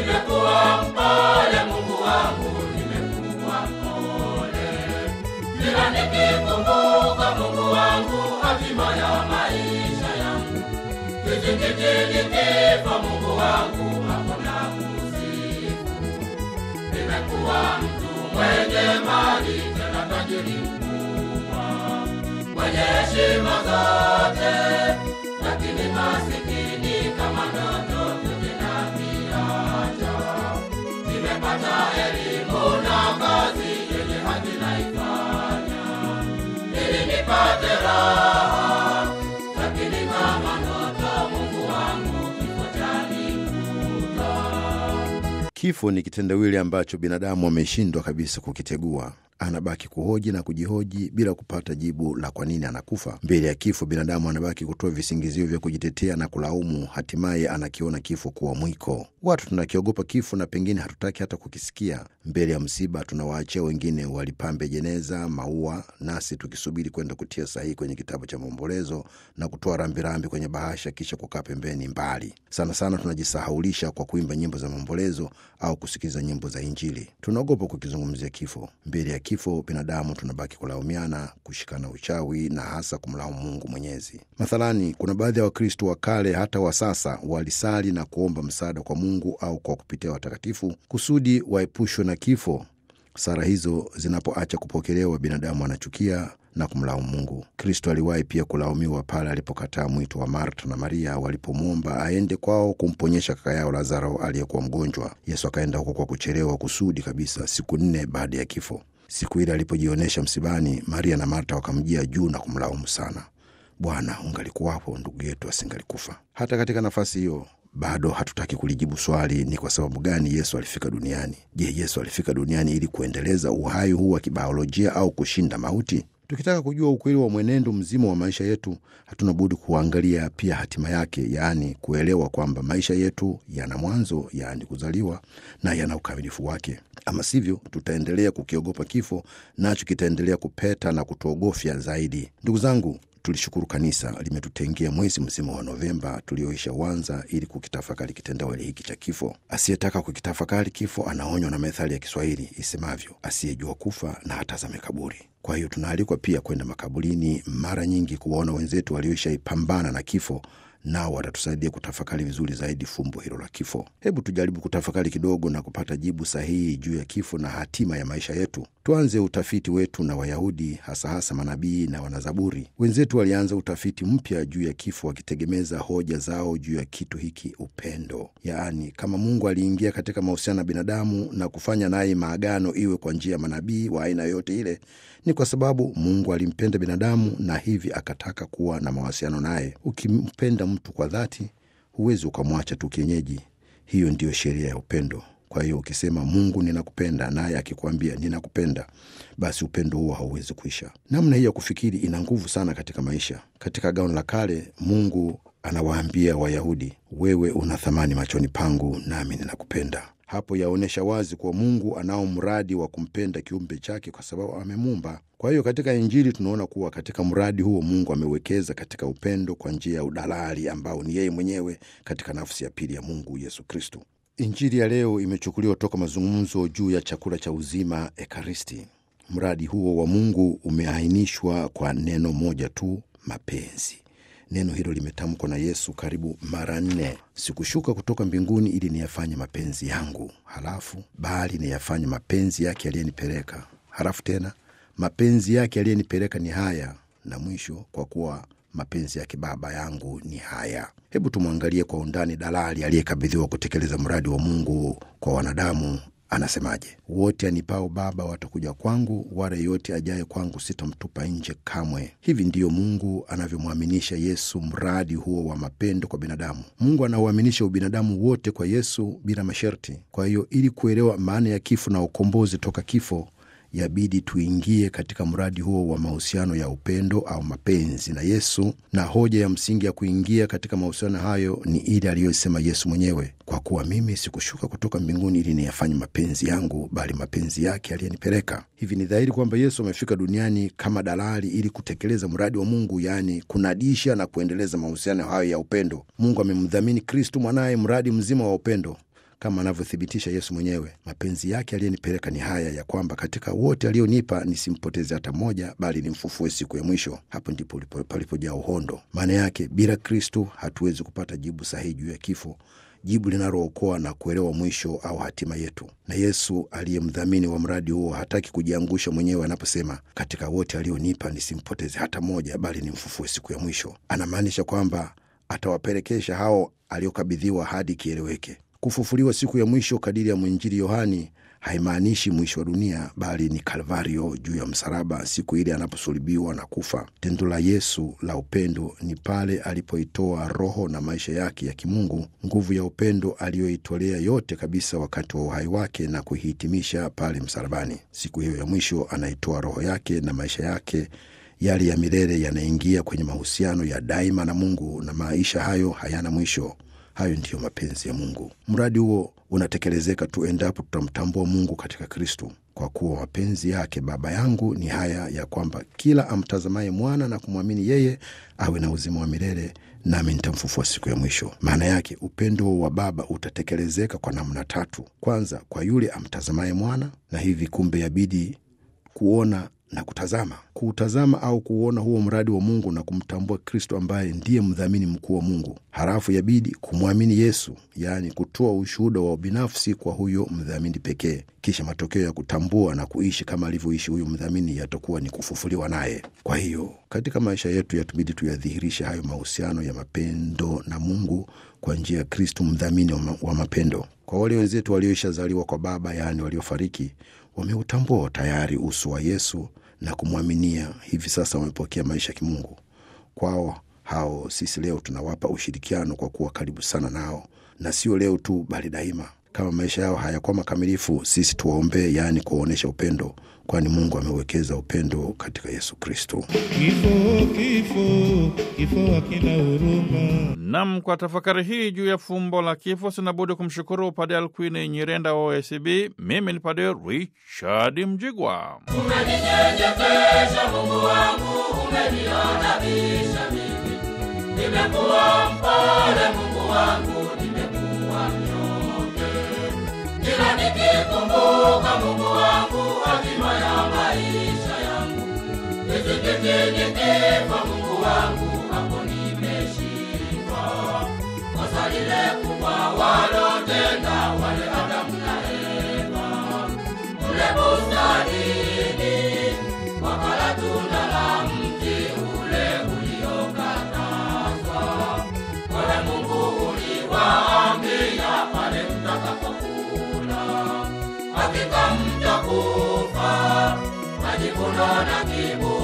nimekuwa mpole, Mungu wangu, nimekuwa mpole. Kila nikikumbuka Mungu wangu, hatima ya maisha yangu, kizingiti kifo, Mungu wangu, hakuna kusifu. Nimekuwa mtu mwenye mali, tena tajiri mkubwa, mwenye heshima zote, lakini masikini kama ndoto vyote naviacha. Nimepata elimu na kazi yenye haki naifanya, ili nipate raha, lakini kama ndoto, Mungu wangu, kifo chanikuta. Kifo ni kitendawili ambacho binadamu ameshindwa kabisa kukitegua. Anabaki kuhoji na kujihoji bila kupata jibu la kwa nini anakufa. Mbele ya kifo, binadamu anabaki kutoa visingizio vya kujitetea na kulaumu. Hatimaye anakiona kifo kuwa mwiko. Watu tunakiogopa kifo na pengine hatutaki hata kukisikia. Mbele ya msiba, tunawaachia wengine walipambe jeneza, maua, nasi tukisubiri kwenda kutia sahihi kwenye kitabu cha maombolezo na kutoa rambirambi kwenye bahasha, kisha kukaa pembeni mbali. Sana sana tunajisahaulisha kwa kuimba nyimbo za maombolezo au kusikiliza nyimbo za Injili. Tunaogopa kukizungumzia kifo. Mbele ya kifo, binadamu tunabaki kulaumiana, kushikana uchawi na hasa kumlaumu Mungu Mwenyezi. Mathalani, kuna baadhi ya Wakristo wa kale hata wa sasa walisali na kuomba msaada kwa Mungu au kwa kupitia watakatifu kusudi waepushwe na kifo. Sara hizo zinapoacha kupokelewa, binadamu anachukia na kumlaumu Mungu. Kristo aliwahi pia kulaumiwa pale alipokataa mwito wa Marta na Maria walipomwomba aende kwao kumponyesha kaka yao Lazaro aliyekuwa mgonjwa. Yesu akaenda huko kwa kuchelewa kusudi kabisa, siku nne baada ya kifo. Siku ile alipojionyesha msibani, Maria na Marta wakamjia juu na kumlaumu sana. Bwana, ungalikuwapo ndugu yetu asingalikufa. Hata katika nafasi hiyo bado hatutaki kulijibu swali, ni kwa sababu gani Yesu alifika duniani? Je, Yesu alifika duniani ili kuendeleza uhai huu wa kibiolojia au kushinda mauti? Tukitaka kujua ukweli wa mwenendo mzima wa maisha yetu, hatuna budi kuangalia pia hatima yake, yaani kuelewa kwamba maisha yetu yana mwanzo, yaani kuzaliwa, na yana ukamilifu wake. Ama sivyo, tutaendelea kukiogopa kifo, nacho kitaendelea kupeta na kutuogofya zaidi. Ndugu zangu, tulishukuru kanisa limetutengea mwezi mzima wa Novemba tulioisha uanza ili kukitafakari kitendawili hiki cha kifo. Asiyetaka kukitafakari kifo anaonywa na methali ya Kiswahili isemavyo, asiyejua kufa na hatazame kaburi. Kwa hiyo tunaalikwa pia kwenda makaburini mara nyingi kuwaona wenzetu walioishaipambana na kifo nao watatusaidia kutafakari vizuri zaidi fumbo hilo la kifo. Hebu tujaribu kutafakari kidogo na kupata jibu sahihi juu ya kifo na hatima ya maisha yetu. Tuanze utafiti wetu na Wayahudi, hasa hasa manabii na wanazaburi. Wenzetu walianza utafiti mpya juu ya kifo, wakitegemeza hoja zao juu ya kitu hiki, upendo. Yaani, kama Mungu aliingia katika mahusiano na binadamu na kufanya naye maagano, iwe kwa njia ya manabii wa aina yoyote ile, ni kwa sababu Mungu alimpenda binadamu na hivi akataka kuwa na mawasiliano naye. Ukimpenda mtu kwa dhati, huwezi ukamwacha tu kienyeji. Hiyo ndiyo sheria ya upendo. Kwa hiyo ukisema Mungu ninakupenda, naye akikwambia ninakupenda, basi upendo huo hauwezi kuisha. Namna hii ya kufikiri ina nguvu sana katika maisha. Katika Agano la Kale, Mungu anawaambia Wayahudi, wewe una thamani machoni pangu, nami ninakupenda. Hapo yaonyesha wazi kuwa Mungu anao mradi wa kumpenda kiumbe chake kwa sababu amemuumba. Kwa hiyo katika Injili tunaona kuwa katika mradi huo Mungu amewekeza katika upendo kwa njia ya udalali ambao ni yeye mwenyewe katika nafsi ya pili ya Mungu, Yesu Kristo. Injili ya leo imechukuliwa toka mazungumzo juu ya chakula cha uzima, Ekaristi. Mradi huo wa Mungu umeainishwa kwa neno moja tu, mapenzi. Neno hilo limetamkwa na Yesu karibu mara nne: sikushuka kutoka mbinguni ili niyafanye mapenzi yangu, halafu bali niyafanye mapenzi yake aliyenipeleka, halafu tena mapenzi yake aliyenipeleka ni haya, na mwisho kwa kuwa mapenzi yake Baba yangu ni haya. Hebu tumwangalie kwa undani dalali aliyekabidhiwa kutekeleza mradi wa Mungu kwa wanadamu. Anasemaje? Wote anipao Baba watakuja kwangu, wala yeyote ajaye kwangu sitamtupa nje kamwe. Hivi ndiyo Mungu anavyomwaminisha Yesu mradi huo wa mapendo kwa binadamu. Mungu anauaminisha ubinadamu wote kwa Yesu bila masharti. Kwa hiyo, ili kuelewa maana ya kifo na ukombozi toka kifo yabidi tuingie katika mradi huo wa mahusiano ya upendo au mapenzi na Yesu, na hoja ya msingi ya kuingia katika mahusiano hayo ni ile aliyosema Yesu mwenyewe, kwa kuwa mimi sikushuka kutoka mbinguni ili niyafanye mapenzi yangu, bali mapenzi yake aliyenipeleka. Hivi ni dhahiri kwamba Yesu amefika duniani kama dalali ili kutekeleza mradi wa Mungu, yaani kunadisha na kuendeleza mahusiano hayo ya upendo. Mungu amemdhamini Kristu mwanaye mradi mzima wa upendo. kama anavyothibitisha Yesu mwenyewe. Mapenzi yake aliyenipeleka ni haya, ya kwamba katika wote alionipa nisimpoteze hata mmoja, bali nimfufue siku ya mwisho. Hapo ndipo palipojaa uhondo. Maana yake bila Kristo hatuwezi kupata jibu sahihi juu ya kifo, jibu linalookoa na kuelewa mwisho au hatima yetu. Na Yesu aliye mdhamini wa mradi huo hataki kujiangusha mwenyewe anaposema, katika wote alionipa nisimpoteze hata mmoja, bali nimfufue siku ya mwisho. Anamaanisha kwamba atawapelekesha hao aliokabidhiwa hadi kieleweke. Kufufuliwa siku ya mwisho kadiri ya mwinjili Yohani haimaanishi mwisho wa dunia, bali ni Kalvario juu ya msalaba, siku ile anaposulubiwa na kufa. Tendo la Yesu la upendo ni pale alipoitoa roho na maisha yake ya kimungu, nguvu ya upendo aliyoitolea yote kabisa wakati wa uhai wake na kuihitimisha pale msalabani. Siku hiyo ya mwisho anaitoa roho yake na maisha yake yale ya milele yanaingia kwenye mahusiano ya daima na Mungu, na maisha hayo hayana mwisho. Hayo ndiyo mapenzi ya Mungu. Mradi huo unatekelezeka tu endapo tutamtambua Mungu katika Kristu, kwa kuwa mapenzi yake Baba yangu ni haya, ya kwamba kila amtazamaye mwana na kumwamini yeye awe na uzima wa milele, nami nitamfufua siku ya mwisho. Maana yake upendo wa Baba utatekelezeka kwa namna tatu. Kwanza, kwa yule amtazamaye mwana, na hivi kumbe yabidi kuona na kutazama, kuutazama au kuuona huo mradi wa Mungu na kumtambua Kristo ambaye ndiye mdhamini mkuu wa Mungu. Halafu yabidi kumwamini Yesu, yaani kutoa ushuhuda wa binafsi kwa huyo mdhamini pekee. Kisha matokeo ya kutambua na kuishi kama alivyoishi huyo mdhamini yatakuwa ni kufufuliwa naye. Kwa hiyo katika maisha yetu yatubidi tuyadhihirishe hayo mahusiano ya mapendo na Mungu kwa njia ya Kristo, mdhamini wa mapendo. Kwa wale wenzetu walioishazaliwa kwa Baba, yaani waliofariki wameutambua tayari uso wa Yesu na kumwaminia, hivi sasa wamepokea maisha ya kimungu. Kwao hao sisi leo tunawapa ushirikiano kwa kuwa karibu sana nao, na sio leo tu, bali daima. Kama maisha yao hayakuwa makamilifu, sisi tuwaombee, yaani kuwaonyesha upendo, kwani Mungu amewekeza upendo katika Yesu Kristo. Kifo, kifo, kifo hakina huruma. Nam, kwa tafakari hii juu ya fumbo la kifo, sinabudi kumshukuru Padre Alkwini Nyirenda wa OSB. Mimi ni Padre Richard Mjigwa. Umeninyenyekesha Mungu wangu, umeniadabisha mimi. Nimekuwa mpole Mungu wangu, nimekuwa mnyonge. Kila nikikumbuka Mungu wangu, hatima ya maisha yangu. Nisikitini kifo Mungu wangu, hapo nimeshindwa. Kosa lile kubwa walotenda wale Adamu na Eva kule bustanini, wakala tunda la mti ule uliokatazwa. Wewe Mungu uliwaambia pale mtakapokula, hakika mtakufa. Majivuno na kiburi